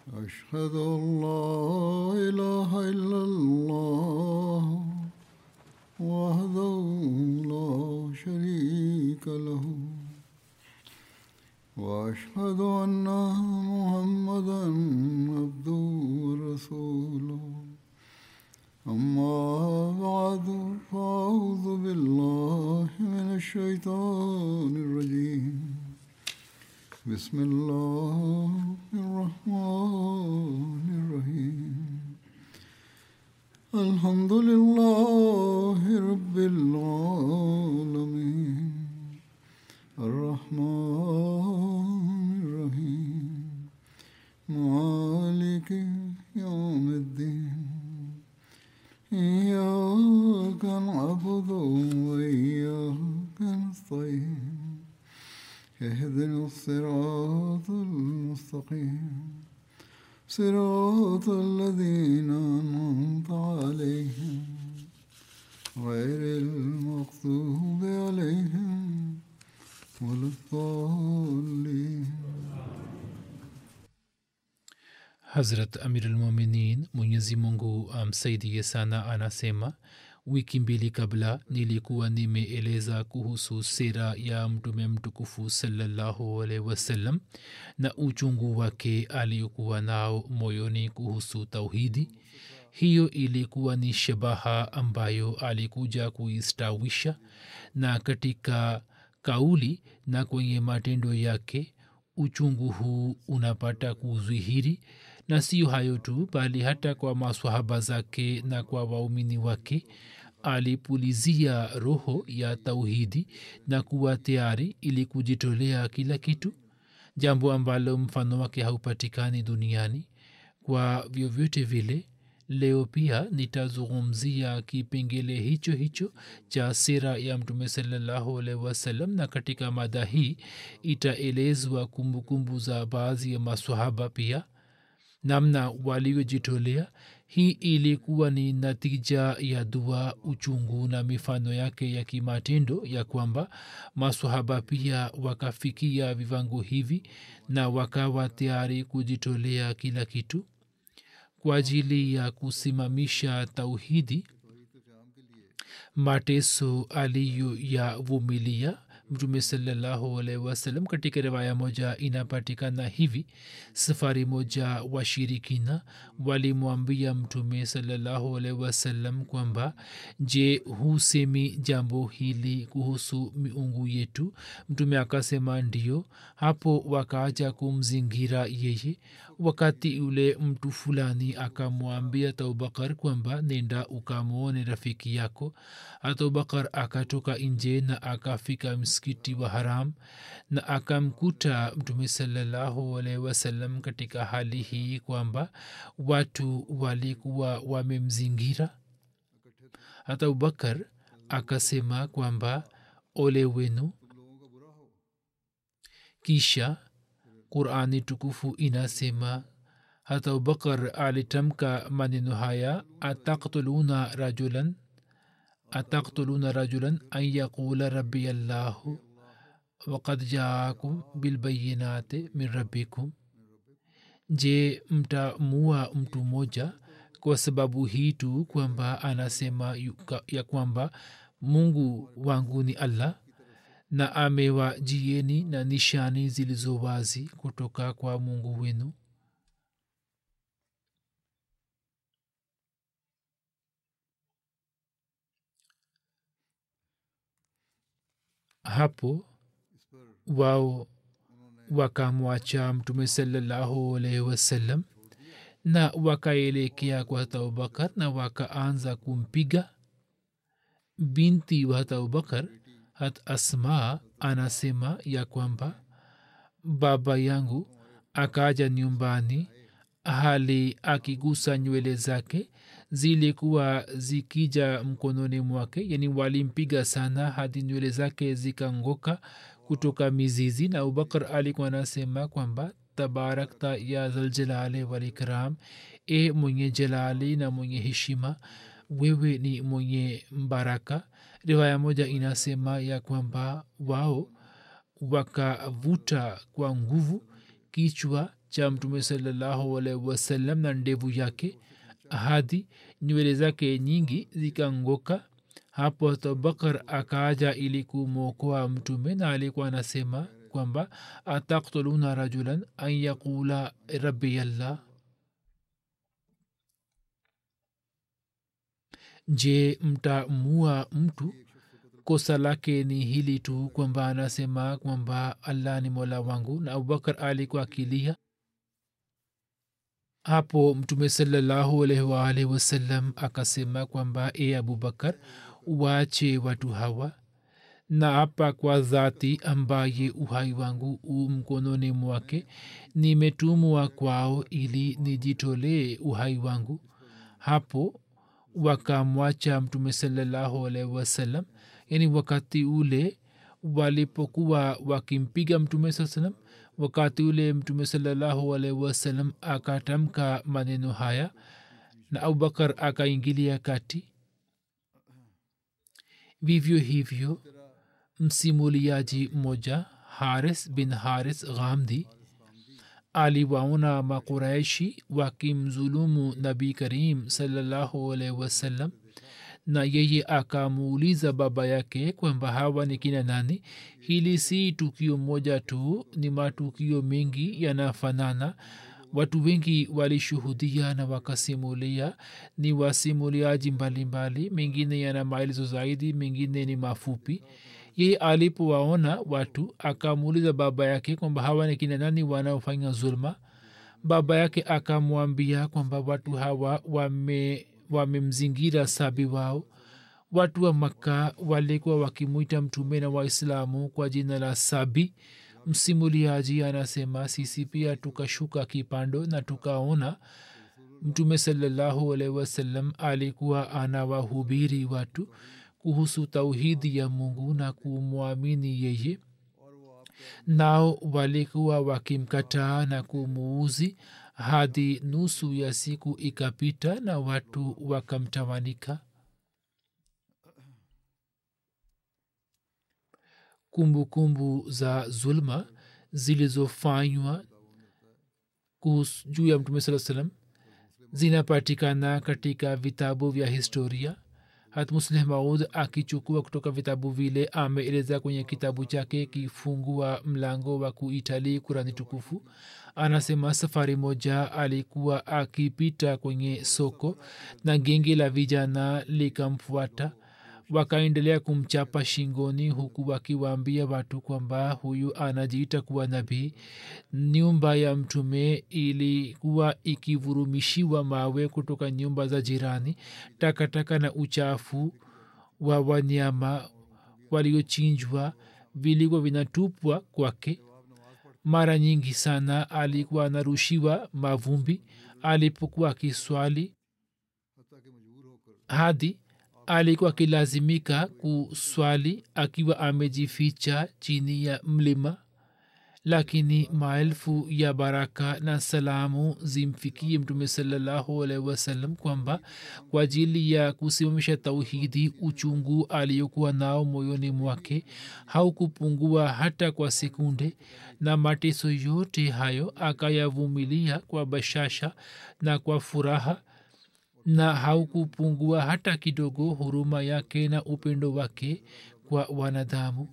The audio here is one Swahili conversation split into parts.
أشهد أن لا إله إلا الله وحده لا شريك له وأشهد أن محمدا عبده ورسوله أما بعد فأعوذ بالله من الشيطان الرجيم بسم الله الرحمن الرحيم الحمد لله رب العالمين الرحمن الرحيم مالك يوم الدين إياك نعبد وإياك نستعين اهدنا الصراط المستقيم صراط الذين أنعمت عليهم غير المغضوب عليهم ولا الضالين hazrat amirulmuminin mwenyezi mungu amsaidie sana anasema wiki mbili kabla nilikuwa nimeeleza kuhusu sera ya mtume mtukufu salallahu alaihi wasallam na uchungu wake aliyokuwa nao moyoni kuhusu tauhidi hiyo ilikuwa ni shabaha ambayo alikuja kuistawisha na katika kauli na kwenye matendo yake uchungu huu unapata kudhihiri na siyo hayo tu bali hata kwa maswahaba zake na kwa waumini wake alipulizia roho ya tauhidi na kuwa tayari ili kujitolea kila kitu jambo ambalo mfano wake haupatikani duniani kwa vyovyote vile leo pia nitazungumzia kipengele hicho hicho cha sera ya mtume salallahu alaihi wasallam na katika mada hii itaelezwa kumbukumbu za baadhi ya maswahaba pia namna walivyojitolea hii ilikuwa ni natija ya dua uchungu na mifano yake ya kimatendo ya kwamba maswahaba pia wakafikia vivango hivi na wakawa tayari kujitolea kila kitu kwa ajili ya kusimamisha tauhidi mateso aliyoyavumilia mtume salallahu alaihi wasallam katika riwaya moja inapatikana hivi safari moja washirikina walimwambia mtume salallahu alaihi wasallam kwamba je husemi jambo hili kuhusu miungu yetu mtume akasema ndio hapo wakaaja kumzingira yeye wakati ule mtu fulani akamwambia taubakar kwamba nenda ukamwone rafiki yako ataubakar akatoka nje na akafika msikiti wa haram na akamkuta mtume salallahu alaihi wasallam katika hali hii kwamba watu walikuwa wamemzingira hata abubakar akasema kwamba ole wenu kisha qurani tukufu inasema hata abubakar alitamka maneno haya ataktuluna rajulan ataktuluna rajulan an yaqula rabbi allahu wakad jaakum bilbayinati min rabbikum je mtamua mtu mmoja kwa sababu hii tu kwamba anasema ya kwamba mungu wangu ni allah na amewajieni na nishani zilizo wazi kutoka kwa mungu wenu hapo wao wakamwacha mtume salallahu alaihi wasallam na wakaelekea kwa hata abubakar na wakaanza kumpiga binti wa hata abubakar hat asma anasema ya kwamba baba yangu akaja nyumbani hali akigusa nywele zake zilikuwa zikija mkononi mwake yani walimpiga sana hadi nywele zake zikangoka kutoka mizizi na abubakar alikuwa anasema kwamba tabarakta ya zaljalali walikram e mwenye jalali na mwenye heshima wewe ni mwenye mbaraka riwaya moja inasema ya kwamba wao wakavuta kwa nguvu kichwa cha mtume salallahu alaihi wasallam na ndevu yake hadi nywele zake nyingi zikangoka hapo abubakar akaja ili kumwokoa mtume na alikuwa anasema kwamba ataktuluna rajulan an yaqula rabbi allah je mtamua mtu kosa lake ni hili tu kwamba anasema kwamba allah ni mola wangu na abubakar alikuwa akilia hapo mtume salallahu alaihi waalihi wasallam akasema kwamba e abubakar waache watu hawa na hapa kwa dhati ambaye uhai wangu u mkononi mwake nimetumwa kwao ili nijitolee uhai wangu hapo wakamwacha mtume salallahu alaihi wasallam yani wakati ule walipokuwa wakimpiga mtume saa salam wakati ule mtume salallahu alaihi wasallam akatamka maneno haya na abubakar akaingilia kati vivyo hivyo msimuliaji mmoja haris bin haris ghamdi aliwaona makuraishi wakimzulumu nabii karim salallahu alaihi wasallam na yeye akamuuliza baba yake kwamba hawa ni kina nani hili si tukio moja tu ni matukio mengi yanafanana watu wengi walishuhudia na wakasimulia ni wasimuliaji mbalimbali mengine yana maelezo zaidi mengine ni mafupi yeye alipowaona watu akamuuliza baba yake kwamba hawa ni kina nani wanaofanya zulma baba yake akamwambia kwamba watu hawa wame wamemzingira sabi wao watu wa makka walikuwa wakimwita mtume na waislamu kwa jina la sabi msimuliaji anasema sisi pia tukashuka kipando na tukaona mtume salallahu alaihi wasallam alikuwa anawahubiri watu kuhusu tauhidi ya mungu na kumwamini yeye nao walikuwa wakimkataa na kumuuzi hadi nusu ya siku ikapita na watu wakamtawanika kumbukumbu kumbu za zulma zilizofanywa juu ya mtume saa salam zinapatikana katika vitabu vya historia hat musleh maud akichukua kutoka vitabu vile ameeleza kwenye kitabu chake kifungua mlango wa kuitalii kurani tukufu anasema safari moja alikuwa akipita kwenye soko na genge la vijana likamfuata wakaendelea kumchapa shingoni huku wakiwaambia watu kwamba huyu anajiita kuwa nabii nyumba ya mtume ilikuwa ikivurumishiwa mawe kutoka nyumba za jirani takataka na uchafu wa wanyama waliochinjwa vilikuwa vinatupwa kwake mara nyingi sana alikuwa anarushiwa mavumbi alipokuwa akiswali hadi alikuwa akilazimika kuswali akiwa amejificha chini ya mlima lakini maelfu ya baraka na salamu zimfikie mtume salallahu alaihi wasallam kwamba kwa ajili ya kusimamisha tauhidi uchungu aliyokuwa nao moyoni mwake haukupungua hata kwa sekunde na mateso yote hayo akayavumilia kwa bashasha na kwa furaha na haukupungua hata kidogo huruma yake na upendo wake kwa wanadamu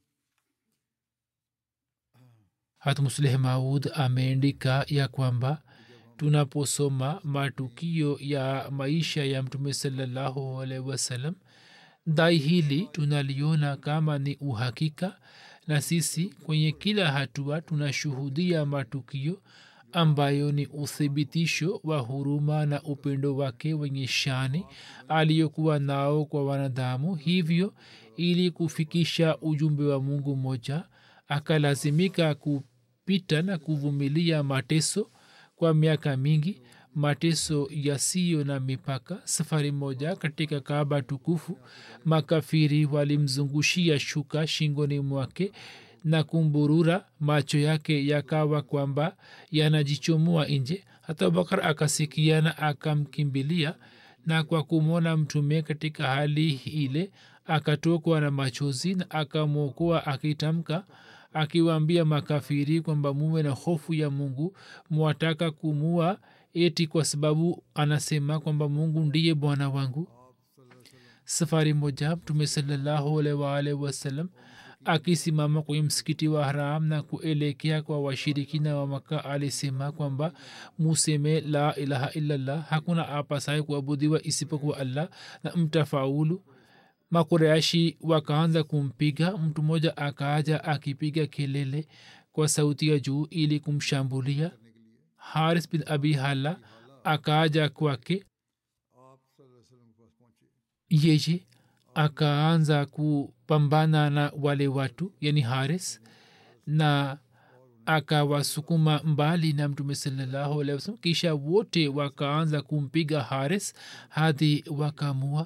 hatmusleh maud ameandika ya kwamba tunaposoma matukio ya maisha ya mtume salallahu alaihi wasallam dai hili tunaliona kama ni uhakika na sisi kwenye kila hatua tunashuhudia matukio ambayo ni uthibitisho wa huruma na upendo wake wenye shani aliyokuwa nao kwa wanadamu hivyo ili kufikisha ujumbe wa mungu moja akalazimika kupita na kuvumilia mateso kwa miaka mingi mateso yasiyo na mipaka safari moja katika kaaba tukufu makafiri walimzungushia shuka shingoni mwake na kumburura macho yake yakawa kwamba yanajichomoa nje hata abubakar akasikia na akamkimbilia na kwa kumwona mtume katika hali ile akatokwa na machozi na akamwokoa akitamka akiwaambia makafiri kwamba muwe na hofu ya mungu mwataka kumua eti kwa sababu anasema kwamba mungu ndiye bwana wangu safari moja mtume salallahu alaihi waalihi wasallam akisimama kwenye msikiti wa haram na kuelekea kwa washirikina wa maka alisema kwamba museme la ilaha illallah hakuna apasaye kuabudiwa isipokuwa allah na mtafaulu makureashi wakaanza kumpiga mtu mmoja akaaja akipiga kelele kwa sauti ya juu ili kumshambulia haris bin abi hala akaaja kwake yeye akaanza kupambana na wale watu yani haris na akawasukuma mbali na mtume salallahu alehi wasalam kisha wote wakaanza kumpiga haris hadi wakamua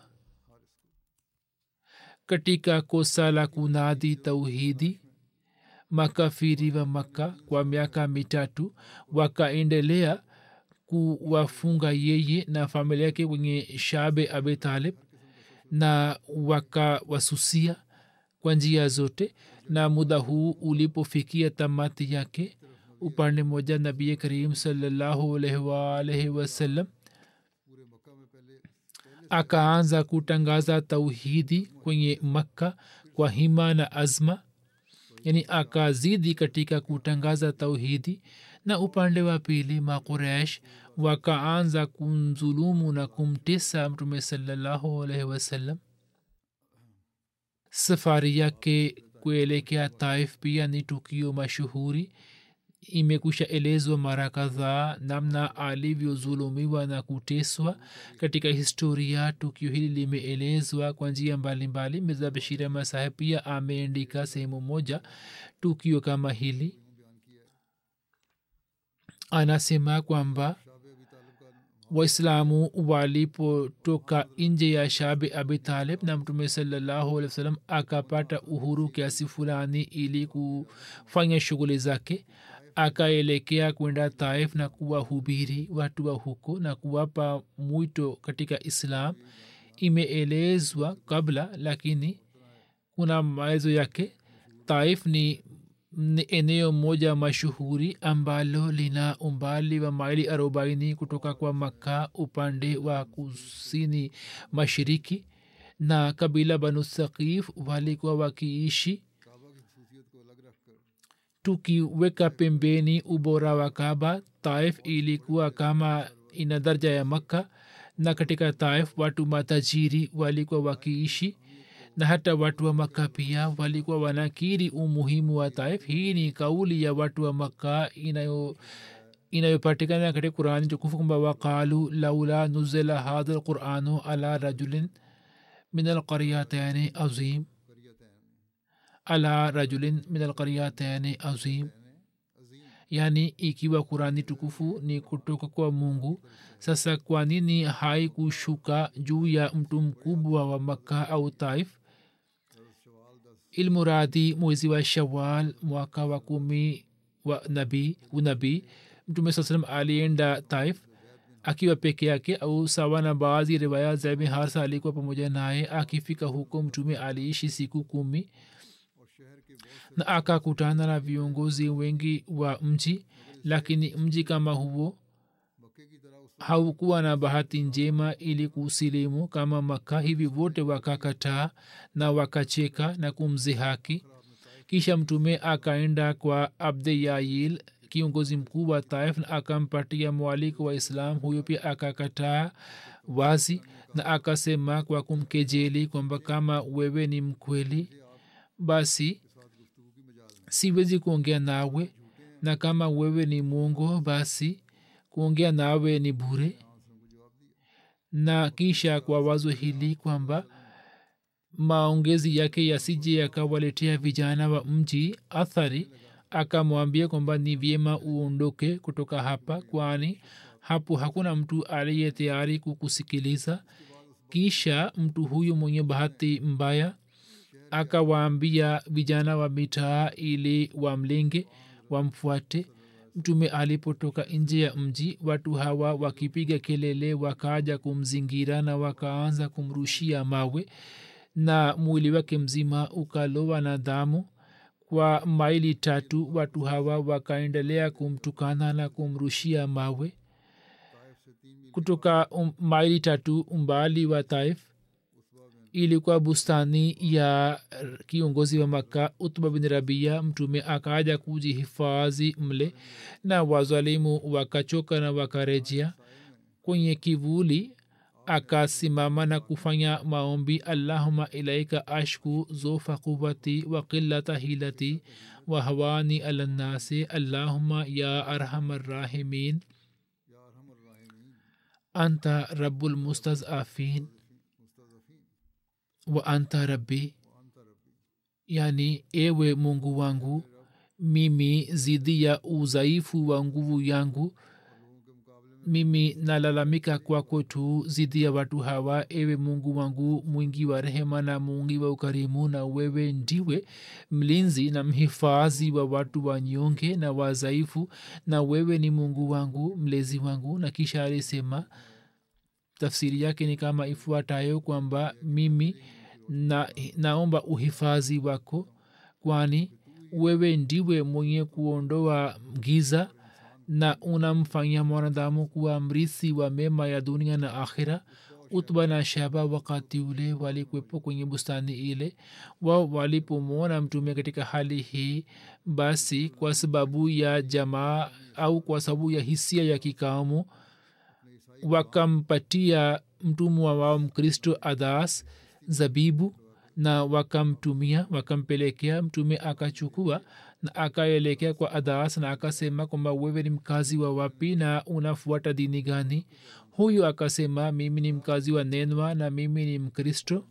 katika kosa la kunadi tauhidi makafiri wa makka kwa miaka mitatu wakaendelea kuwafunga yeye na familia yake kwenye shabe abi talib na wakawasusia kwa njia zote na muda huu ulipofikia tamati yake upande moja nabii karim salallahu alaihi waalaihi wasallam akaanza kutangaza tauhidi kwenye makka kwa hima na azma yani akazidi katika kutangaza tauhidi na upande wa pili maquresh wakaanza kumzulumu na kumtesa mtume salallahu alaihi wasallam safari yake kuelekea taif pia ni tukio mashuhuri imekusha elezwa mara kadhaa namna alivyozulumiwa na kuteswa katika historia tukio hili limeelezwa kwa njia mbalimbali mirza bashir ahmad saheb pia ameandika sehemu moja tukio kama hili anasema kwamba waislamu walipotoka nje ya shabi abi talib na mtume salallahu alehi wasallam akapata uhuru kiasi fulani ili kufanya shughuli zake akaelekea kwenda taif na kuwahubiri watu wa huko na kuwapa mwito katika islam imeelezwa kabla lakini kuna maelezo yake taif ni ni eneo moja mashuhuri ambalo lina umbali wa maili arobaini kutoka kwa makka upande wa kusini mashariki na kabila banu sakif walikuwa wakiishi tukiweka pembeni ubora wa kaba taif ilikuwa kama ina darja ya makka na katika taif watu matajiri walikuwa wakiishi na hata watu wa makka pia walikuwa wanakiri umuhimu wa taif hii ni kauli ya watu wa makka inayo inayopatikana katika qurani tukufu kwamba waqalu laula nuzila hadha lquranu ala rajulin min alqaryataini azim ala rajulin min alqaryataini azim yaani ikiwa kurani tukufu ni kutoka kwa mungu sasa kwa nini haikushuka juu ya mtu mkubwa wa makka au taif ilmuradi mwezi wa shawal mwaka wa kumi wa nabii unabii mtume saa salam alienda taif akiwa peke yake au sawa na baadhi riwaya zabi harsa alikuwa pamoja naye akifika huko mtume aliishi siku kumi na akakutana na viongozi wengi wa mji lakini mji kama huo haukuwa na bahati njema ili kusilimu kama maka hivi wote wakakataa na wakacheka na kumzihaki kisha mtume akaenda kwa abde yail kiongozi mkuu wa taif na akampatia mwaliko wa islam huyo pia akakataa wazi na akasema kwa kumkejeli kwamba kama wewe ni mkweli basi siwezi kuongea nawe na kama wewe ni mwongo basi kuongea nawe ni bure na kisha kwa wazo hili kwamba maongezi yake yasije yakawaletea vijana wa mji athari akamwambia kwamba ni vyema uondoke kutoka hapa kwani hapo hakuna mtu aliye tayari kukusikiliza kisha mtu huyu mwenye bahati mbaya akawaambia vijana wa mitaa ili wamlenge wamfuate mtume alipotoka nje ya mji watu hawa wakipiga kelele wakaja kumzingira na wakaanza kumrushia mawe na mwili wake mzima ukalowa na damu kwa maili tatu watu hawa wakaendelea kumtukana na kumrushia mawe kutoka um, maili tatu umbali wa taif ilikuwa bustani ya kiongozi wa makka utba bin rabia mtume akaja kujihifadhi mle na wazalimu wakachoka na wakarejea kwenye kivuli akasimama na kufanya maombi allahuma ilaika ashku zofa quwati wa qillata hilati wa hawani ala nnasi allahuma ya arhamarrahimin anta rabulmustazafin wa anta rabbi yani ewe mungu wangu mimi zidi ya udhaifu wa nguvu yangu mimi nalalamika kwako tu zidi ya watu hawa ewe mungu wangu mwingi wa rehema na mwingi wa ukarimu na wewe ndiwe mlinzi na mhifadhi wa watu wanyonge na wazaifu na wewe ni mungu wangu mlezi wangu na kisha alisema tafsiri yake ni kama ifuatayo kwamba mimi na, naomba uhifadhi wako kwani wewe ndiwe mwenye kuondoa giza na unamfanya mwanadamu kuwa mrithi wa mema ya dunia na akhira utba na shaba wakati ule walikwepo kwenye bustani ile wao walipomwona mtume katika hali hii basi kwa sababu ya jamaa au kwa sababu ya hisia ya kikaumu wakampatia mtumwa wao mkristo adas zabibu na wakamtumia wakampelekea mtume akachukua na akaelekea kwa adas na akasema kwamba wewe ni mkazi wa wapi na unafuata dini gani huyu akasema mimi ni mkazi wa nenwa na mimi ni mkristo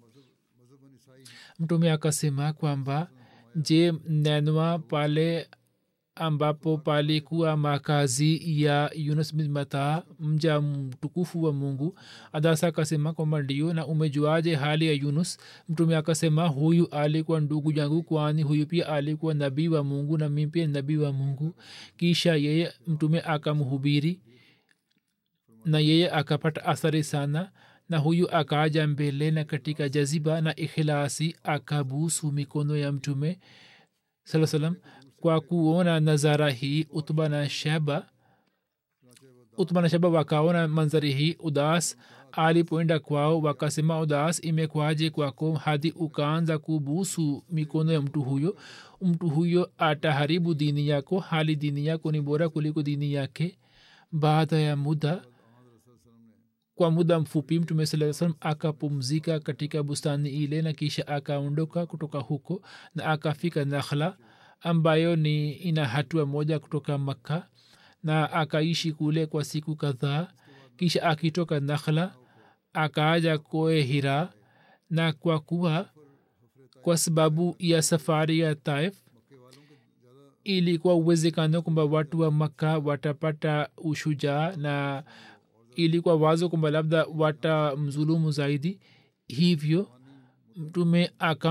mtume akasema kwamba je nenwa pale ambapo palikuwa makazi ya yunus bin mata mja mtukufu wa mungu adasa akasema kwamba ndio na umejuaje hali ya yunus mtume akasema huyu alikuwa ndugu yangu kwani huyu pia alikuwa nabii wa mungu na mi pia nabii wa mungu kisha yeye mtume akamhubiri na yeye akapata athari sana na huyu akaja mbele na katika jaziba na ikhilasi akabusu mikono ya mtume saa salam kwa kuona nazara hii utba na shaba utba na shaba wakaona manzari hii udas alipoenda kwao wakasema udas imekwaje kwako hadi ukaanza kubusu mikono ya mtu huyo mtu huyo ataharibu dini yako hali dini yako ni bora kuliko dini yake baada ya muda kwa muda mfupi mtume saa salam akapumzika katika bustani ile na kisha akaondoka kutoka huko na akafika nakhla ambayo ni ina hatua moja kutoka makka na akaishi kule kwa siku kadhaa kisha akitoka nakhla akaaja koe hira na kwa kuwa kwa sababu ya safari ya taif ilikuwa uwezekano kwamba watu wa makka watapata ushujaa na ilikuwa wazo kwamba labda watamzulumu zaidi hivyo mtume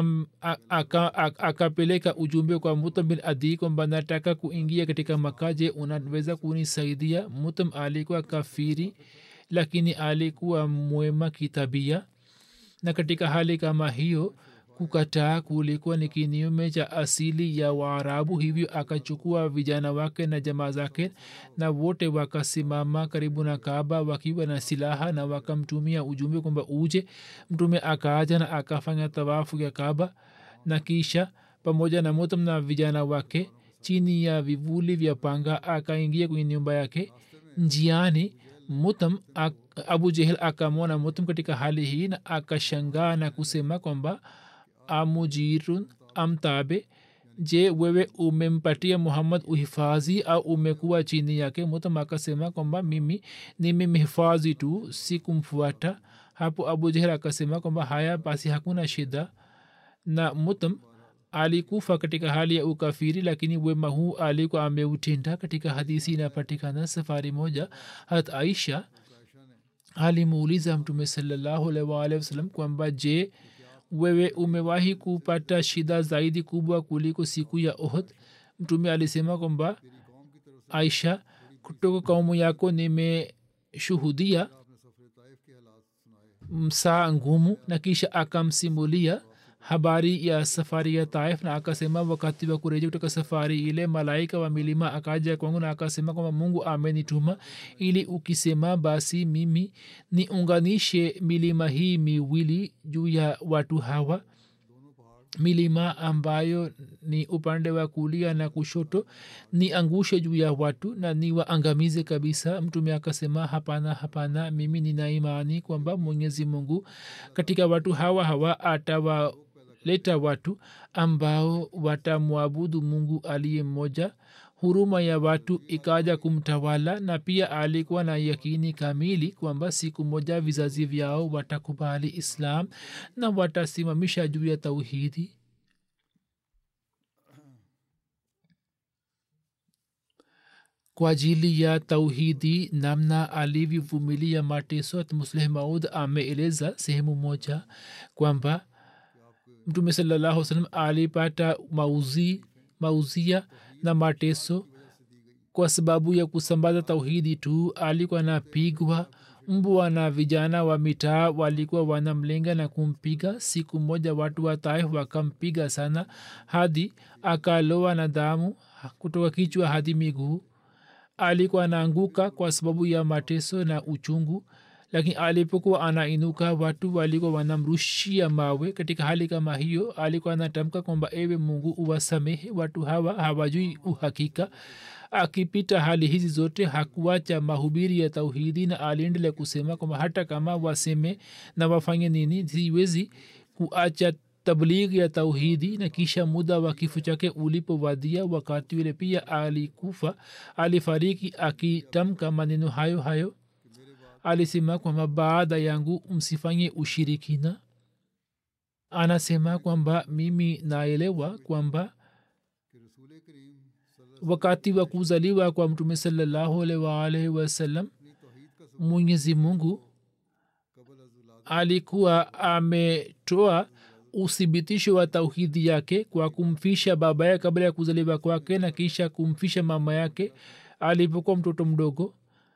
akapeleka ujumbe kwa mutam bin adi kwamba nataka kuingia katika maka je unaweza kunisaidia mutam alikuwa kafiri lakini alikuwa mwema kitabia na katika hali kama hiyo kukataa kulikuwa ni kinyume cha asili ya waarabu hivyo akachukua vijana wake na jamaa zake na wote wakasimama karibu na kaaba wakiwa na silaha na wakamtumia ujumbe kwamba uje mtume akaaja na akafanya tawafu ya kaaba na kisha pamoja na mutam na vijana wake chini ya vivuli vya panga akaingia kwenye nyumba yake njiani mutam abu jehel akamwona mutam katika hali hii na akashangaa na kusema kwamba amujirun amtabe je wewe umempatia muhammad uhifadhi au umekuwa chini yake mutam akasema kwamba mimi nimemhifadhi tu si kumfuata hapo abu jehel akasema kwamba haya basi hakuna shida na mutam alikufa katika hali ya ukafiri lakini wema huu alikuwa ameutenda katika hadisi inapatikana safari moja hat aisha alimuuliza mtume salallahu alaihi waalihi wasallam kwamba je wewe umewahi kupata shida zaidi kubwa kuliko siku ya ohd mtume alisema kwamba aisha kutoka kaumu yako nimeshuhudia msaa ngumu na kisha akamsimulia habari ya safari ya taif na akasema wakati wa kurejea kutoka safari ile malaika wa milima akaja kwangu na akasema kwamba mungu amenituma ili ukisema basi mimi niunganishe milima hii miwili juu ya watu hawa milima ambayo ni upande wa kulia na kushoto ni angushe juu ya watu na ni waangamize kabisa mtume akasema hapana hapana mimi nina imani kwamba mwenyezi mungu katika watu hawa hawa atawaleta watu ambao watamwabudu mungu aliye mmoja huruma ya watu ikaja kumtawala na pia alikuwa na yakini kamili kwamba siku moja vizazi vyao watakubali islam na watasimamisha juu ya tauhidi kwa ajili ya tauhidi namna alivyovumilia mateso musleh maud ameeleza sehemu moja kwamba mtume salallahu salam alipata mauzi mauzia na mateso kwa sababu ya kusambaza tauhidi tu alikuwa anapigwa mbwa na vijana wa mitaa walikuwa wanamlenga na kumpiga siku moja watu wa taif wakampiga sana hadi akaloa na damu kutoka kichwa hadi miguu alikuwa anaanguka kwa sababu ya mateso na uchungu lakini alipokuwa anainuka watu walikuwa wanamrushia mawe katika hali kama hiyo alikuwa anatamka kwamba ewe mungu uwasamehe watu hawa hawajui uhakika akipita hali hizi zote hakuacha mahubiri ya tauhidi na aliendelea kusema kwamba hata kama waseme na wafanye nini siwezi kuacha tablighi ya tauhidi na kisha muda wa kifo chake ulipowadia wakati ule pia alikufa alifariki akitamka maneno hayo hayo alisema kwamba baada yangu msifanye ushirikina anasema kwamba mimi naelewa kwamba wakati wa kuzaliwa kwa mtume salallahu alaihi waalaihi wasallam mwenyezi mungu alikuwa ametoa uthibitisho wa tauhidi yake kwa kumfisha baba yake kabla ya kuzaliwa kwake na kisha kumfisha mama yake alipokuwa mtoto mdogo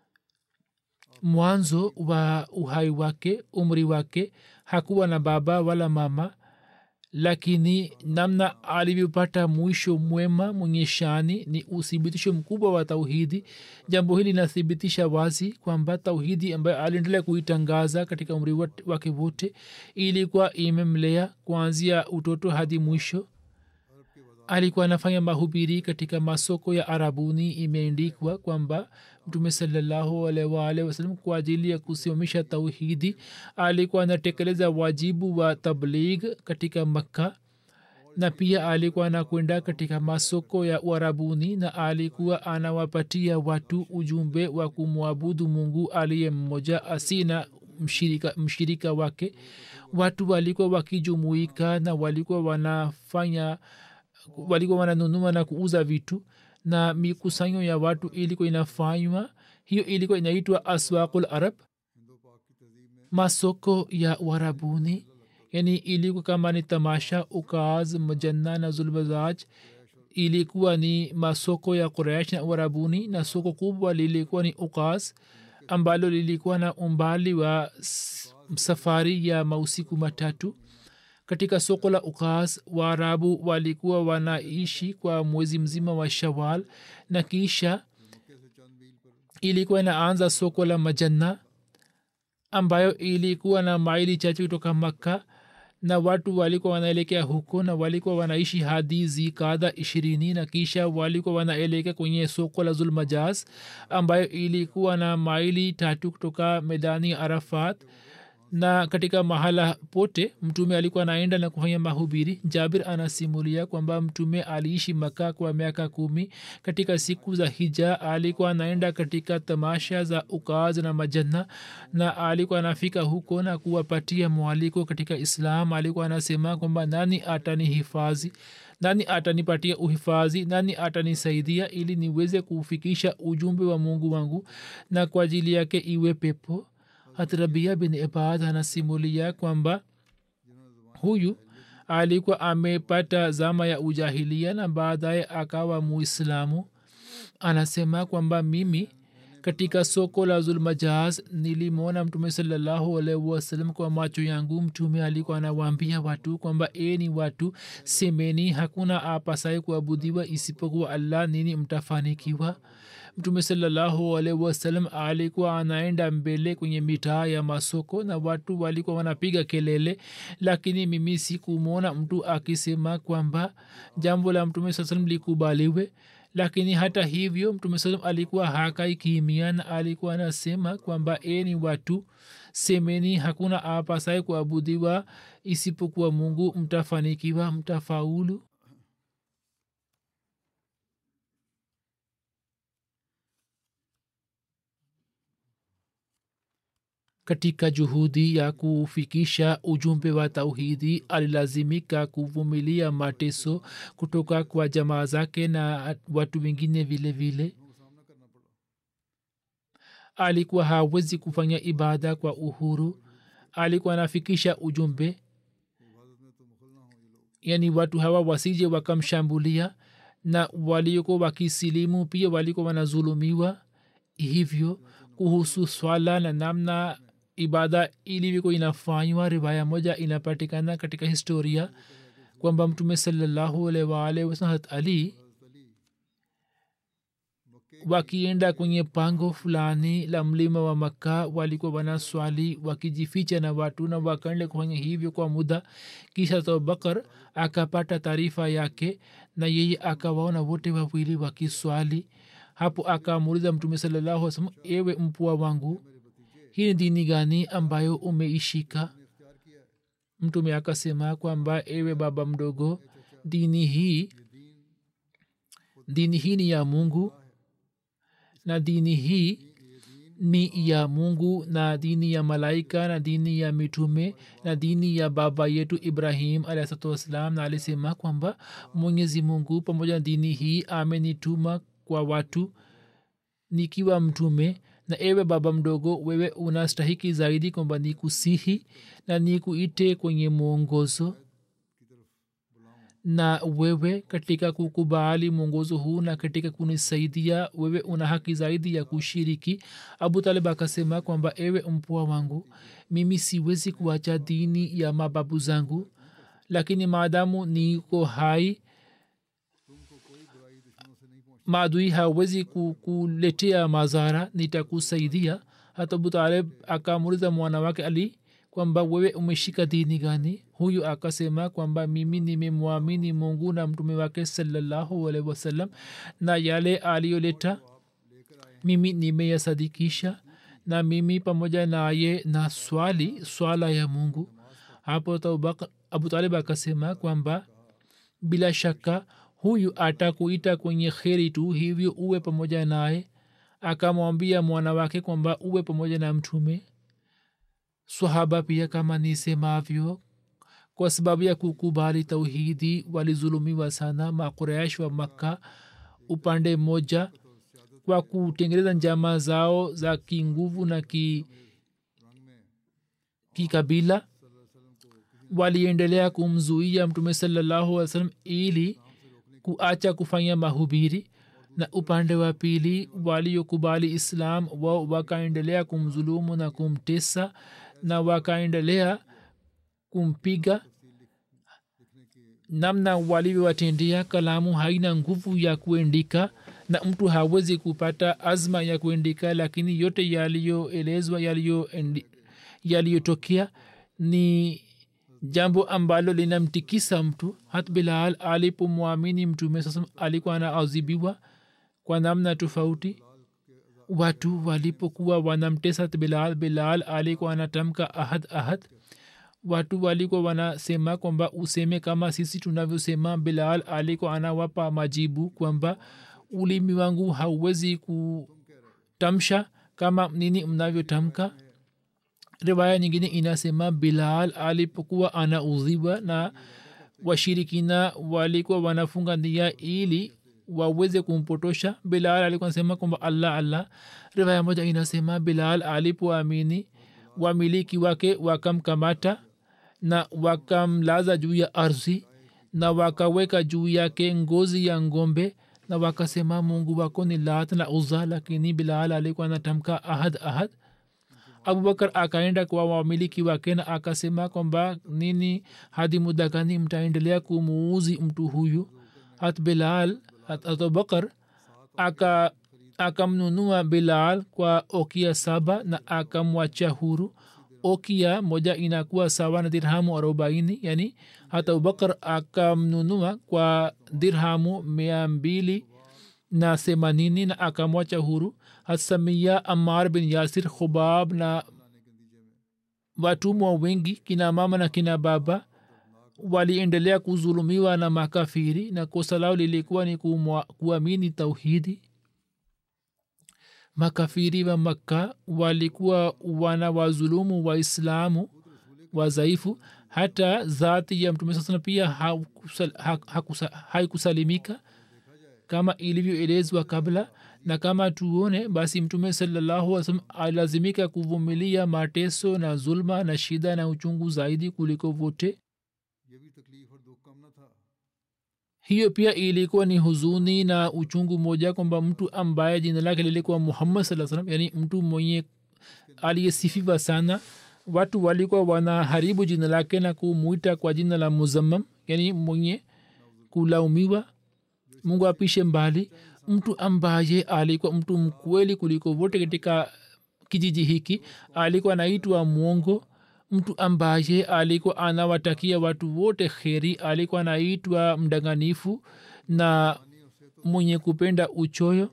mwanzo wa uhai wake umri wake hakuwa na baba wala mama lakini namna alivyopata mwisho mwema mwenye shani ni uthibitisho mkubwa wa tauhidi jambo hili linathibitisha wazi kwamba tauhidi ambayo aliendelea kuitangaza katika umri wake wote ilikuwa imemlea kuanzia utoto hadi mwisho alikuwa anafanya mahubiri katika masoko ya arabuni imeendikwa kwamba mtume salallahu alwalh wasalam kwa ajili ya kusimamisha tauhidi alikuwa anatekeleza wajibu wa tabligh katika makka na pia alikuwa anakwenda katika masoko ya uarabuni na alikuwa anawapatia watu ujumbe wa kumwabudu mungu aliye mmoja asina mshirika, mshirika wake watu walikuwa wakijumuika na walikuwa wanafanya walikuwa wananunua na kuuza vitu na mikusanyo ya watu ilikuwa inafanywa hiyo ilikuwa inaitwa aswaqul arab masoko ya warabuni yani ilikuwa kama ni tamasha ukaz majanna na zulbazaj ilikuwa ni masoko ya quraish na warabuni na soko kubwa lilikuwa ni ukaz ambalo lilikuwa na umbali wa safari ya mausiku matatu katika soko la ukas waarabu walikuwa wanaishi kwa mwezi mzima wa shawal na kisha ilikuwa inaanza soko la majanna ambayo ilikuwa na maili chache kutoka makka na watu walikuwa wanaelekea huko na walikuwa wanaishi hadi zikadha ishirini na kisha walikuwa wanaelekea kwenye soko la zulmajaz ambayo ilikuwa na maili tatu kutoka medani arafat na katika mahala pote mtume alikuwa anaenda na kufanya mahubiri jabir anasimulia kwamba mtume aliishi maka kwa miaka kumi katika siku za hija alikuwa anaenda katika tamasha za ukaz na majanna na alikuwa anafika huko na kuwapatia mwaliko katika islam alikuwa anasema kwamba nani atani hifadhi nani atanipatia uhifadhi nani atanisaidia ili niweze kufikisha ujumbe wa mungu wangu na kwa ajili yake iwe pepo hatrabia bin ibad anasimulia kwamba huyu alikuwa amepata zama ya ujahilia na baadaye akawa muislamu anasema kwamba mimi katika soko la zulmajaz nilimwona mtume salallahu alaihi wasallam kwa macho yangu mtume alikuwa anawaambia watu kwamba e ni watu semeni hakuna apasaye kuabudiwa isipokuwa allah nini mtafanikiwa mtume salallahu alaihi wasallam alikuwa anaenda mbele kwenye mitaa ya masoko na watu walikuwa wanapiga kelele lakini mimi sikumwona mtu akisema kwamba jambo la mtume saa salam likubaliwe lakini hata hivyo mtume salam alikuwa hakai kimia na alikuwa anasema kwamba e ni watu semeni hakuna apasaye kuabudiwa isipokuwa mungu mtafanikiwa mtafaulu katika juhudi ya kufikisha ujumbe wa tauhidi alilazimika kuvumilia mateso kutoka kwa jamaa zake na watu wengine vile vile alikuwa hawezi kufanya ibada kwa uhuru alikuwa anafikisha ujumbe yani watu hawa wasije wakamshambulia na walioko wakisilimu pia walikuwa wanazulumiwa hivyo kuhusu swala na namna ibada ilivyokuwa inafanywa riwaya moja inapatikana katika historia kwamba mtume salallahu alaihi waalihi wasallam ali wakienda kwenye pango fulani la mlima wa makka walikuwa wanaswali wakijificha na watu na wakaenda kufanya hivyo kwa muda kisha abubakar akapata taarifa yake na yeye akawaona wote wawili wakiswali hapo akamuuliza mtume salallahu salam ewe mpua wangu hii ni dini gani ambayo umeishika mtume akasema kwamba ewe baba mdogo dini hii dini hii ni ya mungu na dini hii ni ya mungu na dini ya malaika na dini ya mitume na dini ya baba yetu ibrahim alahsatu wassalam na alisema kwamba mwenyezi mungu pamoja na dini hii amenituma kwa watu nikiwa mtume na ewe baba mdogo wewe unastahiki zaidi kwamba ni kusihi na ni kuite kwenye mwongozo na wewe katika kukubali mwongozo huu na katika kunisaidia wewe una haki zaidi ya kushiriki abu talib akasema kwamba ewe mpwa wangu mimi siwezi kuacha dini ya mababu zangu lakini maadamu niko hai maadui hawezi kuletea madhara nitakusaidia hata abu talib akamuliza mwana wake ali kwamba wewe umeshika dini gani huyu akasema kwamba mimi nimemwamini mungu na mtume wake salallahu alaihi wasallam na yale aliyoleta mimi nimeyasadikisha na mimi pamoja naye na swali swala ya mungu hapo abu talib akasema kwamba bila shaka huyu atakuita kwenye kheri tu hivyo uwe pamoja naye akamwambia mwana wake kwamba uwe pamoja na mtume swahaba pia kama nisemavyo kwa sababu ya kukubali tauhidi walizulumiwa sana makuraish wa makka upande mmoja kwa kutengeneza njama zao za kinguvu na ki kikabila waliendelea kumzuia mtume salallahu alih salam ili kuacha kufanya mahubiri na upande wa pili waliokubali islam wao wakaendelea kumzulumu na kumtesa na wakaendelea kumpiga namna walivyowatendea kalamu haina nguvu ya kuendika na mtu hawezi kupata azma ya kuendika lakini yote yaliyoelezwa yaliyotokea ni jambo ambalo linamtikisa mtu hat bilal alipomwamini mtume sasa alikuwa anaadhibiwa kwa namna tofauti watu walipokuwa wanamtesa bilal bilal alikuwa anatamka ahad ahad watu walikuwa wanasema kwamba useme kama sisi tunavyosema bilal alikuwa anawapa majibu kwamba ulimi wangu hauwezi kutamsha kama nini mnavyotamka riwaya nyingine inasema bilal alipokuwa anaudhiwa na washirikina walikuwa wanafunga nia ili waweze kumpotosha bilal alikuwa anasema kwamba allah allah riwaya moja inasema bilal alipoamini wamiliki wake wakamkamata na wakamlaza juu ya ardhi na wakaweka juu yake ngozi ya ngombe na wakasema mungu wako ni lat na uza lakini bilal alikuwa anatamka ahad ahad abubakar akaenda kwa wamiliki wake na akasema kwamba nini hadi muda gani mtaendelea kumuuzi mtu huyu hat bilal hat abubakar aka akamnunua bilal kwa okia saba na akamwacha huru okia moja inakuwa sawa na dirhamu arobaini yani hata abubakar akamnunua kwa dirhamu mia mbili na themanini na akamwacha huru hasamia amar bin yasir khubab na watumwa wengi kina mama na kina baba waliendelea kuzulumiwa na makafiri na kosa lao lilikuwa ni kuamini tauhidi makafiri wa makka walikuwa wana wazulumu waislamu wazaifu hata zati ya mtume saa pia haikusalimika kama ilivyoelezwa kabla na kama tuone basi mtume salallahu salam alilazimika kuvumilia mateso na zulma na shida na uchungu zaidi kuliko vote hiyo pia ilikuwa ni huzuni na uchungu moja kwamba mtu ambaye jina lake lilikuwa muhammad saa salam yani mtu mwenye aliyesifiwa sana watu walikuwa wanaharibu jina lake na kumwita kwa jina la muzammam yani mwenye kulaumiwa mungu apishe mbali mtu ambaye alikuwa mtu mkweli kuliko vote katika kijiji hiki alikuwa anaitwa mwongo mtu ambaye alikuwa anawatakia watu wote kheri alikuwa anaitwa mdanganifu na mwenye kupenda uchoyo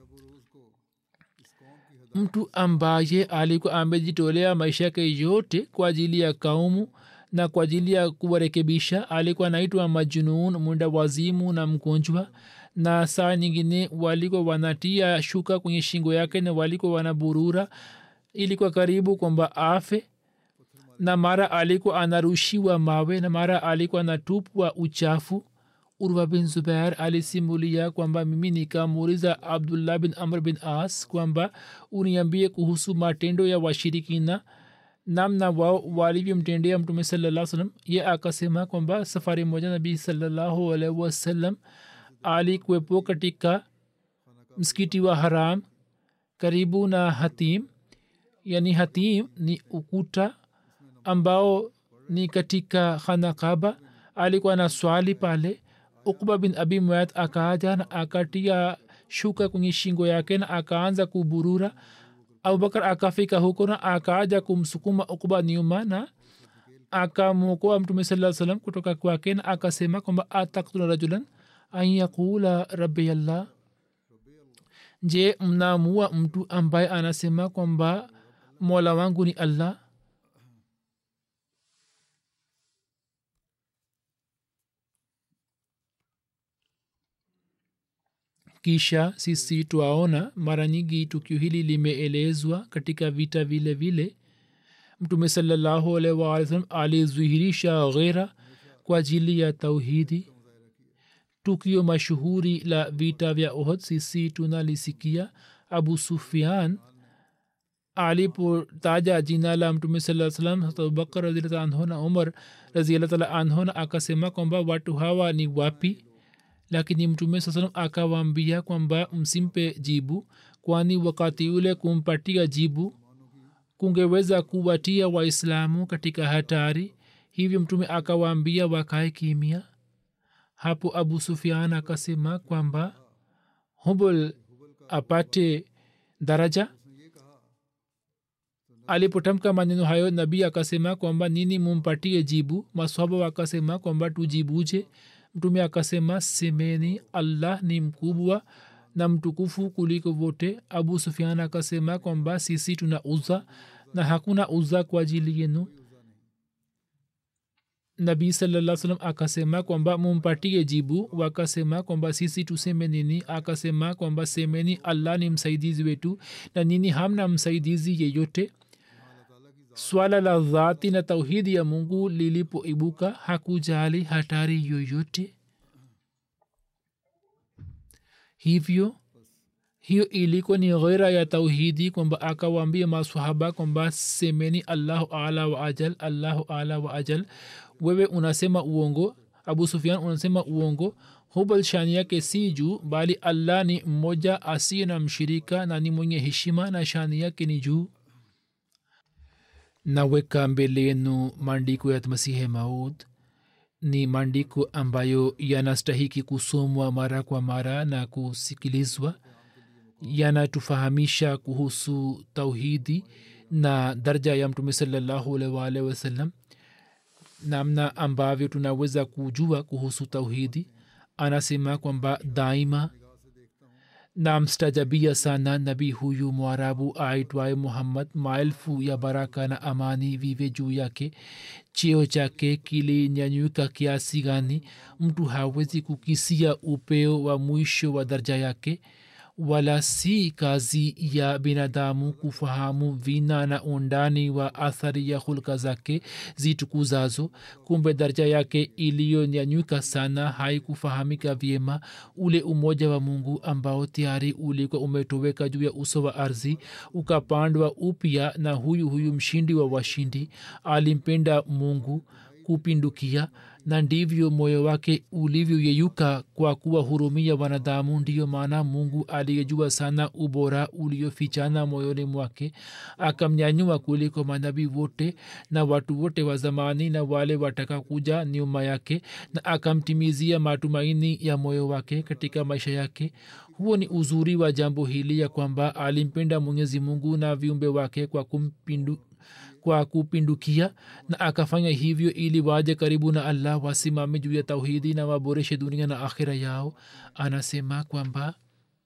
mtu ambaye alikuwa amejitolea maisha yake yote kwa ajili ya kaumu na kwa ajili ya kuwarekebisha alikuwa anaitwa majunun mwenda wazimu na mgonjwa na saa nyingine walikuwa wanatia shuka kwenye shingo yake na walikuwa wanaburura ilikuwa karibu kwamba afe na mara alikuwa anarushiwa mawe na mara alikuwa anatupwa uchafu urwa bin zubair alisimulia kwamba mimi nikamuuliza abdullah bin amr bin as kwamba uniambie kuhusu matendo ya washirikina namna wao walivyomtendea mtume salaa salam ye akasema kwamba safari moja nabii salallahu alaihi wasallam alikuwepo katika msikiti wa haram karibu na hatim yani hatim ni ukuta ambao ni katika khanakaba alikuwa na swali pale ukba bin abi muat akaaja na akatia shuka kwenye shingo yake na akaanza kuburura abubakar akafika huko na akaaja kumsukuma ukba nyuma na akamwokoa mtume saa salam kutoka kwake na akasema kwamba ataktula rajulan an yaqula rabi allah je mnamua mtu ambaye anasema kwamba mola wangu ni allah kisha sisi twaona mara nyingi tukio hili limeelezwa katika vita vile vile mtume salallahu alaihi waali salam alizihirisha ghera kwa ajili ya tauhidi tukio mashuhuri la vita vya ohd sisi tunalisikia abu sufian alipotaja jina la mtume saa salam abubakar raziallah anhu na umar raziallah taala anhu na akasema kwamba watu hawa ni wapi lakini mtume saa salam akawaambia kwamba msimpe jibu kwani wakati ule kumpatia jibu kungeweza kuwatia waislamu katika hatari hivyo mtume akawaambia wakae kimia hapo abu sufian akasema kwamba hubul apate daraja alipotamka maneno hayo nabii akasema kwamba nini mumpatie jibu maswaba wakasema kwamba tujibuje mtume akasema semeni allah ni mkubwa na mtukufu kuliko vote abu sufian akasema kwamba sisi tuna uza na hakuna uza kwa ajili yenu nabii salaa salam akasema kwamba mumpatie jibu wakasema kwamba sisi tuseme nini akasema kwamba semeni allah ni msaidizi wetu na nini hamna msaidizi yeyote swala la dhati na tauhidi ya mungu lilipoibuka hakujali hatari yoyote hivyo hiyo ilikuwa ni ghera ya tauhidi kwamba akawaambia masahaba kwamba semeni allahu ala wa ajal allahu ala wa ajal wewe unasema uongo abu sufian unasema uongo hubal shani yake si juu bali allah ni mmoja asiye na mshirika na ni mwenye heshima na shani yake ni juu naweka mbele yenu maandiko ya masihe maud ni maandiko ambayo yanastahiki kusomwa mara kwa mara na kusikilizwa yanatufahamisha kuhusu tauhidi na daraja ya mtume salallahu alwalh wasallam namna ambavyo tunaweza kujua kuhusu tauhidi anasema kwamba daima namstajabia sana nabii huyu mwarabu aitwaye muhammad maelfu ya baraka na amani vive juu yake cheo chake kilinyanyuka kiasi gani mtu hawezi kukisia upeo wa mwisho wa daraja yake wala si kazi ya binadamu kufahamu vina na undani wa athari ya hulka zake zitukuzazo kumbe daraja yake iliyonyanyuka sana haikufahamika vyema ule umoja wa mungu ambao tayari ulikuwa umetoweka juu ya uso wa ardhi ukapandwa upya na huyu huyu mshindi wa washindi alimpenda mungu kupindukia na ndivyo moyo wake ulivyoyeyuka kwa kuwahurumia wanadamu ndiyo maana mungu aliyejua sana ubora uliofichana moyoni mwake akamnyanyua kuliko manabii wote na watu wote wa zamani na wale wataka kuja nyuma yake na akamtimizia matumaini ya moyo wake katika maisha yake huo ni uzuri wa jambo hili ya kwamba alimpenda mwenyezi mungu na viumbe wake kwa kumpindu kwa kupindukia na akafanya hivyo ili waje karibu na allah wasimame juu ya tauhidi na waboreshe dunia na akhira yao anasema kwamba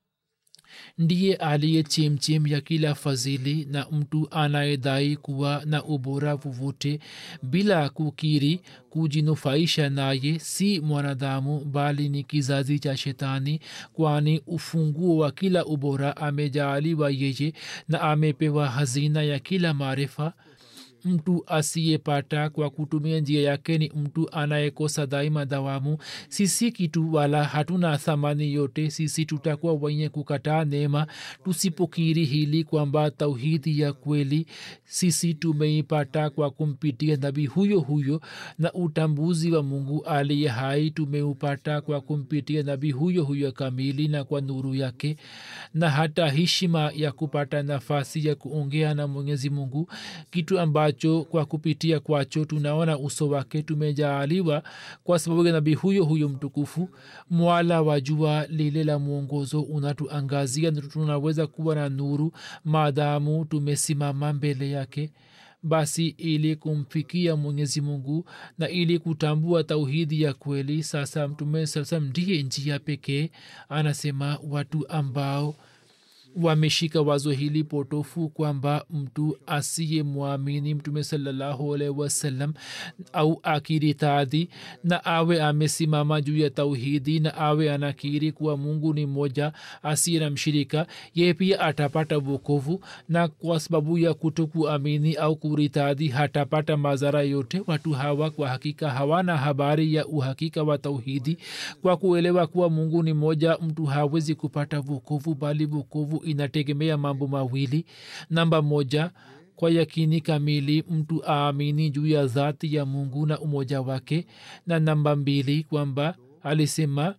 ndiye aliye chemchem ya kila fadhili na mtu anayedai kuwa na ubora vovote bila kukiri kujinufaisha naye si mwanadamu bali ni kizazi cha shetani kwani ufunguo wa kila ubora amejaaliwa yeye na amepewa hazina ya kila maarifa mtu asiyepata kwa kutumia njia yake ni mtu anayekosa daima dawamu sisi kitu wala hatuna thamani yote sisi tutakuwa wenye kukataa neema tusipokiri hili kwamba tauhidi ya kweli sisi tumeipata kwa kumpitia nabii huyo huyo na utambuzi wa mungu aliye hai tumeupata kwa kumpitia nabii huyo huyo kamili na kwa nuru yake na hata heshima ya kupata nafasi ya kuongea na mwenyezi mungu kitu ambacho kwa kupitia kwacho tunaona uso wake tumejaaliwa kwa sababu ya nabii huyo huyo mtukufu mwala wa jua lile la mwongozo unatuangazia na tunaweza kuwa na nuru maadamu tumesimama mbele yake basi ili kumfikia mwenyezi mungu na ili kutambua tauhidi ya kweli sasa mtume saa salam ndiye njia pekee anasema watu ambao wameshika wazo hili potofu kwamba mtu asiye mwamini mtume salallahu alaihi wasallam au akiritadhi na awe amesimama juu ya tauhidi na awe anakiri kuwa mungu ni moja asiye na mshirika ye pia atapata vokovu na kwa sababu ya kutokuamini au kuritadhi hatapata madhara yote watu hawa kwa hakika hawana habari ya uhakika wa tauhidi kwa kuelewa kuwa mungu ni moja mtu hawezi kupata vokovu bali vokovu inategemea mambo mawili namba moja kwa yakini kamili mtu aamini juu ya dhati ya mungu na umoja wake na namba mbili kwamba alisema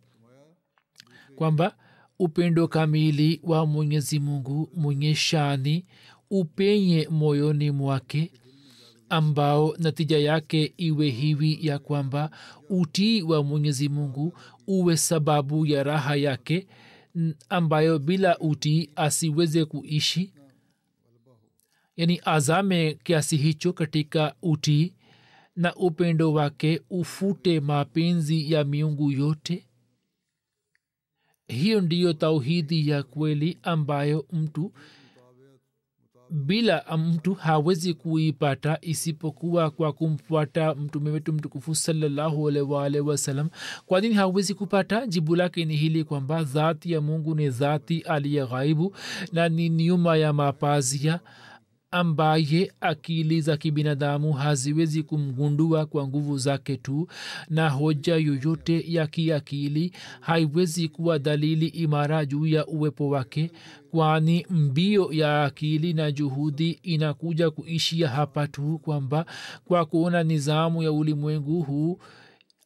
kwamba upendo kamili wa mwenyezi mungu mwenye shani upenye moyoni mwake ambao natija yake iwe hivi ya kwamba utii wa mwenyezi mungu uwe sababu ya raha yake ambayo bila utii asiweze kuishi yani azame kiasi hicho katika utii na upendo wake ufute mapenzi ya miungu yote hiyo ndiyo tauhidi ya kweli ambayo mtu bila mtu hawezi kuipata isipokuwa kwa kumfuata mtume wetu mtukufu salallahu alwalh wasalam kwa nini hawezi kupata jibu lake ni hili kwamba dhati ya mungu ni dhati aliye ghaibu na ni nyuma ya mapazia ambaye akili za kibinadamu haziwezi kumgundua kwa nguvu zake tu na hoja yoyote ya kiakili haiwezi kuwa dalili imara juu ya uwepo wake kwani mbio ya akili na juhudi inakuja kuishia hapa tu kwamba kwa kuona nizamu ya ulimwengu huu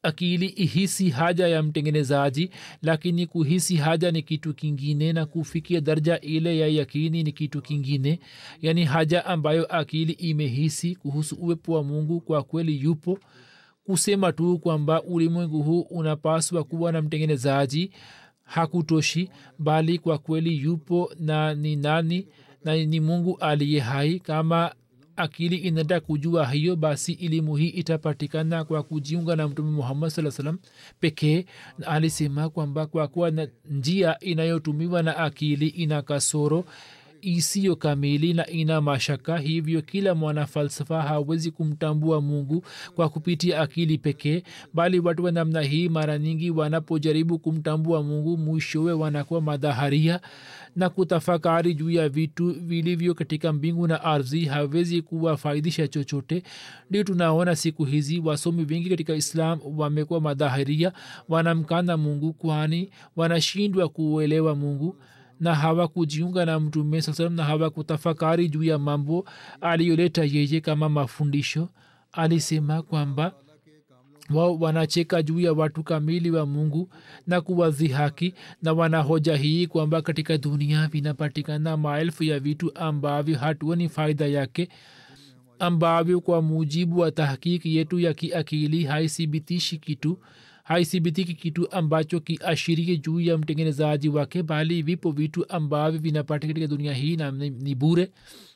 akili ihisi haja ya mtengenezaji lakini kuhisi haja ni kitu kingine na kufikia darja ile ya yakini ni kitu kingine yaani haja ambayo akili imehisi kuhusu uwepo wa mungu kwa kweli yupo kusema tu kwamba ulimwengu huu unapaswa kuwa na mtengenezaji hakutoshi bali kwa kweli yupo na ni nani na ni mungu aliye hai kama akili inataka kujua hiyo basi elimu hii itapatikana kwa kujiunga na mtume muhammad saa salam pekee na alisema kwamba kwa kuwa na njia inayotumiwa na akili ina kasoro isiyo kamili na ina mashaka hivyo kila mwana falsafa hawezi kumtambua mungu kwa kupitia akili pekee bali watu wa namna hii mara nyingi wanapojaribu kumtambua mungu mwishowe wanakuwa madhaharia na kutafakari juu ya vitu vilivyo katika mbingu na ardhi hawezi kuwafaidisha chochote ndio tunaona siku hizi wasomi wengi katika islam wamekuwa madhaharia wanamkana mungu kwani wanashindwa kuuelewa mungu na hawakujiunga na mtume saa salam na hawakutafakari juu ya mambo aliyoleta yeye kama mafundisho alisema kwamba wao wanacheka juu ya watu kamili wa mungu na kuwadhihaki na wanahoja hii kwamba katika dunia vinapatikana maelfu ya vitu ambavyo hatuoni faida yake ambavyo kwa mujibu wa tahkiki yetu ya kiakili haithibitishi kitu haithibitiki kitu ambacho kiashirie juu ya mtengenezaji wake bali vipo vitu ambavyo vinapatikana katika dunia hii na ni, ni bure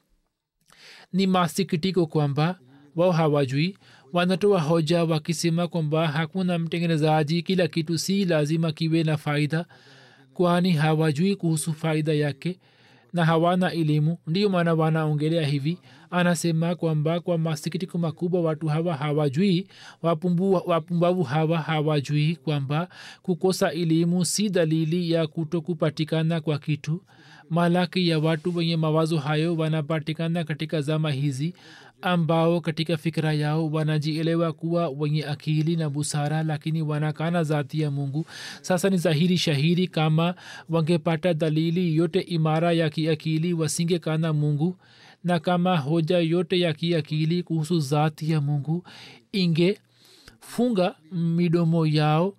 ni masikitiko kwamba wao hawajui wanatoa hoja wakisema kwamba hakuna mtengenezaji kila kitu si lazima kiwe na faida kwani hawajui kuhusu faida yake na hawana elimu ndiyo maana wanaongelea hivi anasema kwamba kwa masikitiko makubwa watu hawa hawajui wapumbu, wapumbavu hawa hawajui kwamba kukosa elimu si dalili ya kuto kupatikana kwa kitu malaki ya watu wenye mawazo hayo wanapatikana katika zama hizi ambao katika fikira yao wanajielewa kuwa wenye akili na busara lakini wanakana zati ya mungu sasa ni dhahiri shahiri kama wangepata dalili yote imara ya kiakili wasingekana mungu na kama hoja yote ya kiakili kuhusu zati ya mungu ingefunga midomo yao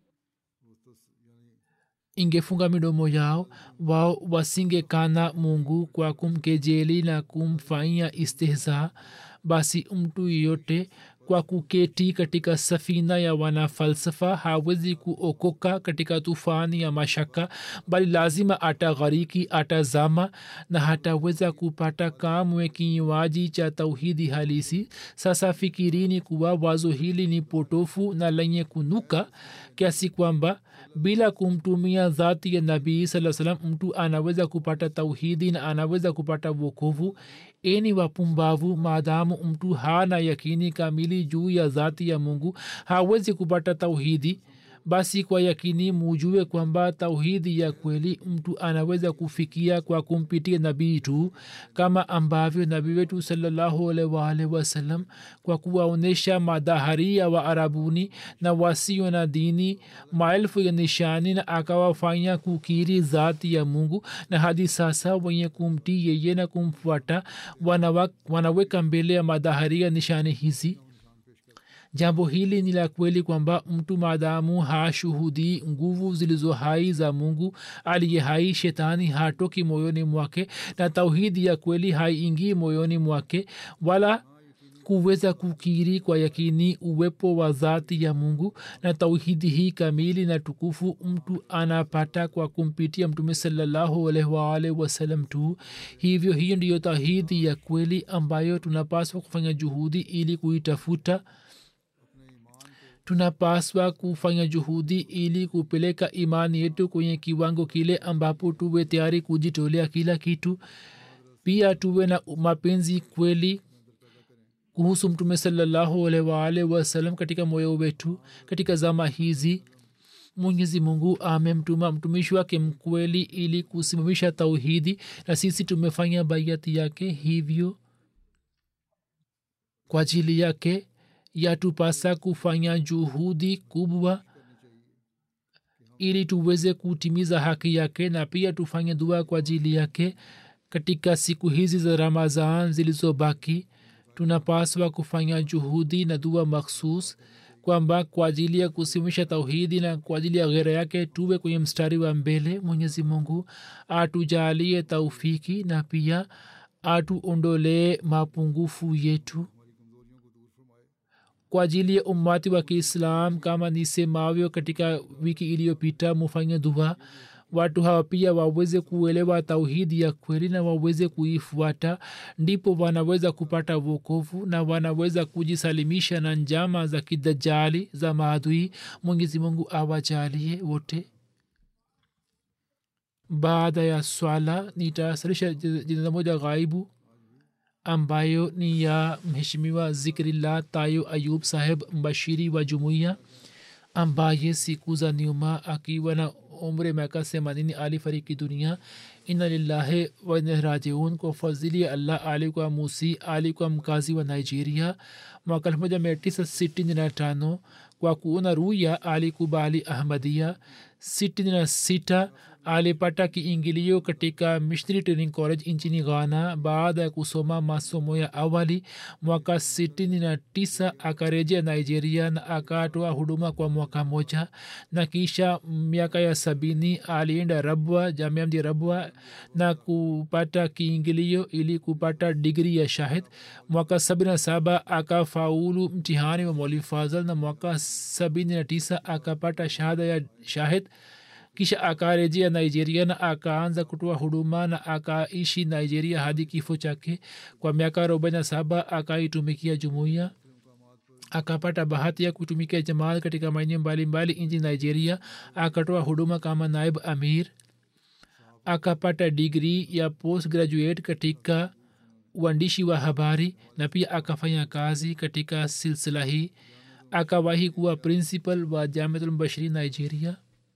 ingefunga midomo yao wao wasingekana mungu kwa kumkejeli na kumfanyia istehza basi mtu yeyote kwa kuketi katika safina ya wanafalsafa hawezi kuokoka katika tufani ya mashaka bali lazima ataghariki atazama na hataweza kupata kamwe kinywaji cha tauhidi halisi sasa fikirini kuwa wazo hili ni potofu na lenye kunuka kiasi kwamba bila kumtumia dhati ya nabii saa salam mtu anaweza kupata tauhidi na anaweza kupata wokovu eni wapumbavu maadamu mtu hana yakini kamili juu ya dhati ya mungu hawezi kupata tauhidi basi kwa yakini mujue kwamba tauhidi ya kweli mtu anaweza kufikia kwa kumpitia nabii tu kama ambavyo nabii wetu salllahualwalh wasalam kwa kuwaonyesha madhaharia wa arabuni na wasio na dini maelfu ya nishani na akawafanya kukiri zati ya mungu na hadi sasa wenye kumtii yeye na kumfuata wanaweka mbele ya madhaharia nishani hizi jambo hili ni la kweli kwamba mtu maadamu hashuhudii nguvu zilizo hai za mungu aliye hai shetani hatoki moyoni mwake na tauhidi ya kweli haiingii moyoni mwake wala kuweza kukiri kwa yakini uwepo wa dhati ya mungu na tauhidi hii kamili na tukufu mtu anapata kwa kumpitia mtume salllahualwalh wasalam tu hivyo hiyo ndiyo tauhidi ya kweli ambayo tunapaswa kufanya juhudi ili kuitafuta tunapaswa kufanya juhudi ili kupeleka imani yetu kwenye kiwango kile ambapo tuwe tayari kujitolea kila kitu pia tuwe na mapenzi kweli kuhusu mtume salllahualwalh wasalam katika moyo wetu katika zama hizi mwenyezi mungu amemtuma mtumishi wake mkweli ili kusimamisha tauhidi na sisi tumefanya baiati yake hivyo kwa ajili yake yatupasa kufanya juhudi kubwa ili tuweze kutimiza haki yake na pia tufanye dua kwa ajili yake katika siku hizi za ramazan zilizobaki tunapaswa kufanya juhudi na dua makhsus kwamba kwa ajili ya kusimisha tauhidi na kwa ajili ya ghera yake tuwe kwenye mstari wa mbele mwenyezi mungu atujalie taufiki na pia atuondolee mapungufu yetu kwa ajili ya ummati wa kiislam kama nisemavyo katika wiki iliyopita mufanye dua watu hawa pia waweze kuelewa tauhidi ya kweli na waweze kuifuata ndipo wanaweza kupata wokovu na wanaweza kujisalimisha na njama za kidajali za maadui mwenyezi mungu awajalie wote baada ya swala nitasalisha jinaza moja ghaibu ambayo ni ya mheshimiwa zikrillah tayo ayub saheb mbashiri wa jumuiya ambaye siku za nyuma akiwa na umri miaka themanini alifariki dunia ina lillahi wanarajiun kwa fadhili ya allah alikuwa musi alikuwa mkazi wa nigeria mwaka elfu moja mia tisa sitini na tano kwa kuona ruya alikubali ahmadia sitini na sita alipata kiingilio katika missionary training college nchini ghana baada ya kusoma masomo ya awali mwaka 69 akarejea nigeria na akatoa huduma kwa mwaka moja na kisha miaka ya sabini alienda rabwa jamia mji rabwa na kupata kiingilio ili kupata digri ya shahid mwaka 77 akafaulu mtihani wa mwalimu fazal na mwaka 79 akapata shahada ya shahid kisha akarejea nigeria na akaanza kutoa huduma na akaishi nigeria hadi kifo chake kwa miaka arobaini na saba akaitumikia jumuiya akapata bahati ya kutumikia jamaat katika maeneo mbalimbali nchi nigeria akatoa huduma kama naib amir akapata digri ya post graduate katika uandishi wa habari na pia akafanya kazi katika silsila hii akawahi kuwa principal wa jamiatulmbashiri nigeria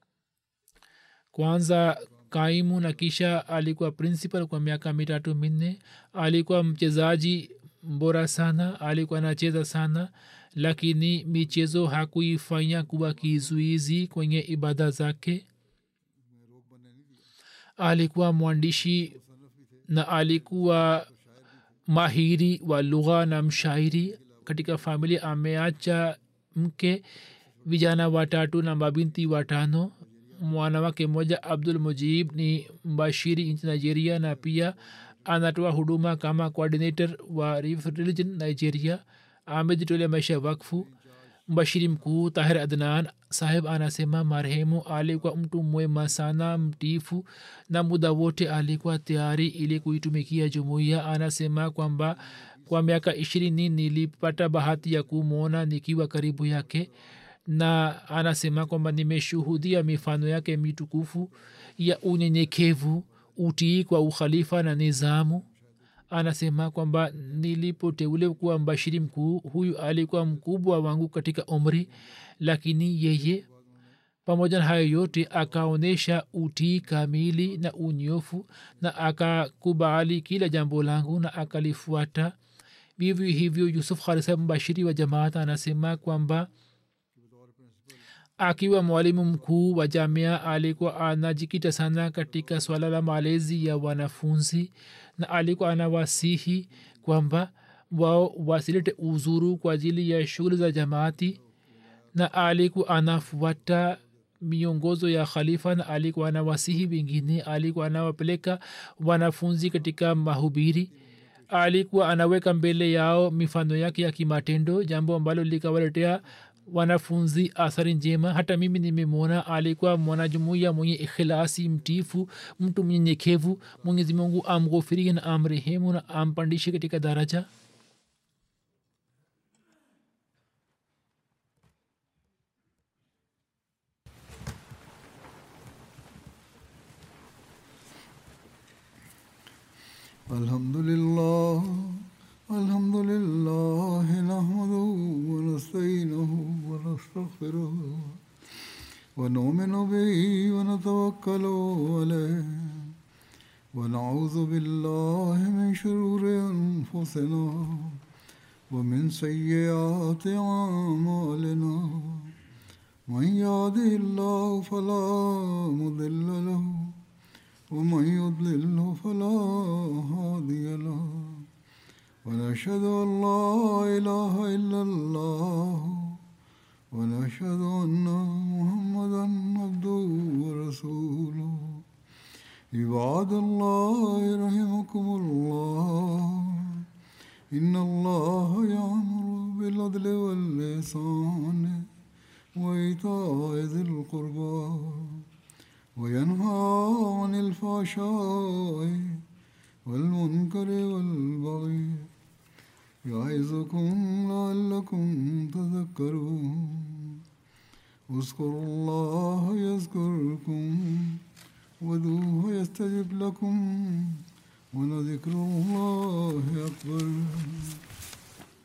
kwanza kaimu na kisha alikuwa principal kwa miaka mitatu minne alikuwa mchezaji bora sana alikuwa anacheza sana lakini michezo hakuifanya kuwa kizuizi kwenye ibada zake alikuwa mwandishi na alikuwa mahiri wa lugha na mshairi katika familia ameacha mke vijana watatu na mabinti watano mwanawake mmoja abdul mujib ni mbashiri nchi nigeria na pia anatoa huduma kama coordinator wa religion nigeria amejitolea maisha wakfu mbashiri mkuu tahir adnan saheb anasema marehemu alikuwa mtu mwema sana mtifu na muda wote alikuwa tayari ili kuitumikia jumuiya anasema kwamba kwa miaka ishirini nilipata bahati ya kumwona nikiwa karibu yake na anasema kwamba nimeshuhudia mifano yake mitukufu ya unyenyekevu utii kwa ukhalifa na nizamu anasema kwamba nilipoteule kuwa mbashiri mkuu huyu alikuwa mkubwa wangu katika umri lakini yeye pamoja na hayo yote akaonyesha utii kamili na unyofu na akakubali kila jambo langu na akalifuata vivyo hivyo yusuf khalisa mbashiri wa jamaat anasema kwamba akiwa mwalimu mkuu wa jamia alikuwa anajikita sana katika swala la malezi ya wanafunzi na alikuwa anawasihi kwamba wao wasilete uzuru kwa ajili ya shughuli za jamaati na alikuwa anafuata miongozo ya khalifa na alikuwa anawasihi wengine alikuwa anawapeleka wanafunzi katika mahubiri alikuwa anaweka mbele yao mifano yake ya kimatendo jambo ambalo likawaletea wanafunzi athari njema hata mimi nimemwona alikuwa mwanajumuia mwenye ikhilasi mtifu mtu mnyenyekevu mwenyezi mungu amghofirie na amrehemu na ampandishe katika daraja الحمد لله الحمد لله نحمده ونستعينه ونستغفره ونؤمن به ونتوكل عليه ونعوذ بالله من شرور انفسنا ومن سيئات اعمالنا من يهده الله فلا مضل له ومن يضلله فلا هادي له ونشهد ان لا اله الا الله ونشهد أن محمدا عبده ورسوله عباد الله رحمكم الله إن الله يأمر بالعدل واللسان وإيتاء ذي القربى وينهى عن الفحشاء والمنكر والبغي يعظكم لعلكم تذكرون اذكروا الله يذكركم ودوه يستجب لكم ولذكر الله أكبر